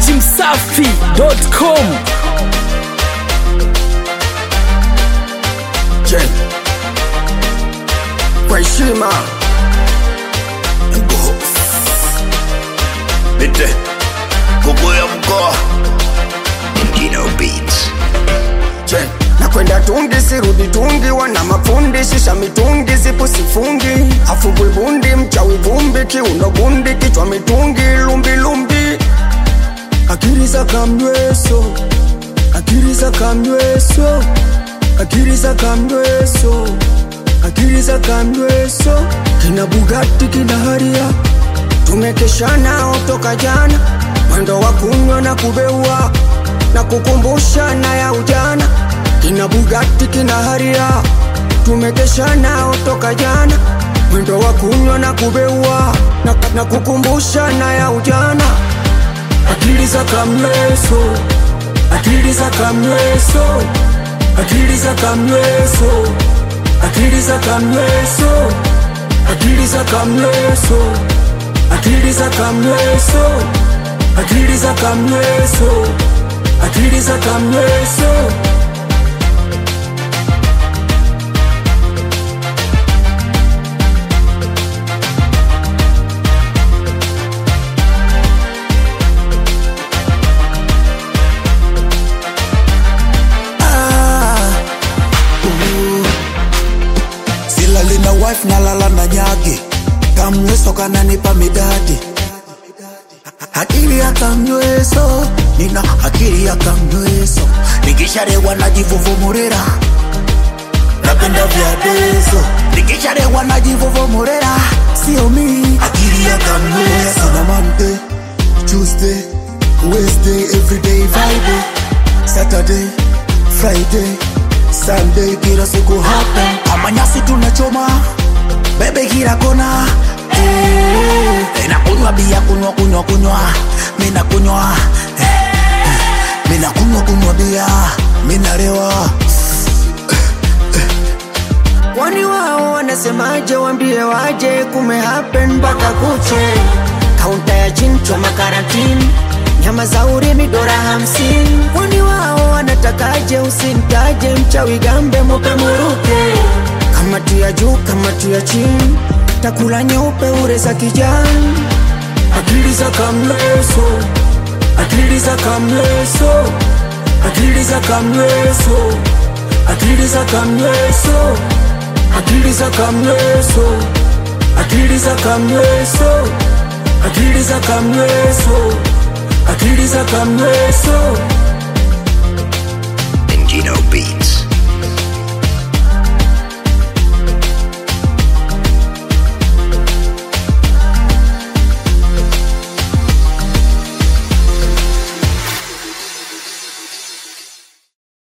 dachimsafi.com Jen kwa heshima Bitte. Kuku ya mkoa. Ingino Beats. Jen nakwenda tungi sirudi tungi wana mafundi shisha mitungi zipo sifungi afu buibundi mchawi vumbi kiuno bundi kichwa mitungi lumbi lumbi akili za kamnyweso akili za kamnyweso akili za kamnyweso akili za kamnyweso kina bugatti kina haria tumekesha toka jana mwendo wa kunywa na kubeua na kukumbusha na ya ujana kina bugatti kina haria tumekesha nao toka jana mwendo wa kunywa na kubeua na, na kukumbusha na ya ujana akili za kamleso akili za kamleso akili za kamleso akili za kamleso akili za kamleso akili za kamleso akili za kamleso akili za kamleso silali na wife nalala na nyage kamweso kananipa midadi akili ya kamnyweso nina akili ya kamnyweso nikisharewa najivuvumurira napenda vya dezo nikisharewa najivuvumurira sio mi akili ya kamnyweso na Monday, Tuesday, Wednesday, everyday Friday, Saturday, Friday, Sunday, kila siku hapa kama nyasi tunachoma bebe kila kona eh, nakunywa bia kunywa kunywa kunywa mina kunywa eh, eh, mina kunywa kunywa bia minalewa Kwani wao wanasemaje? Wambie waje, kume happen mpaka kuche. Kaunta ya chinchwa makarantini, nyama za urimi dola hamsini. Kwani wao wanatakaje? Usintaje mchawi gambe, mupe muruke. Kama tu ya juu, kama tu ya chini, takula nyeupe ure za kijani. Akili za kamleso, akili za kamleso, akili za kamleso, akili za kamleso akili za kamleso akili za kamleso akili za kamleso akili za kamleso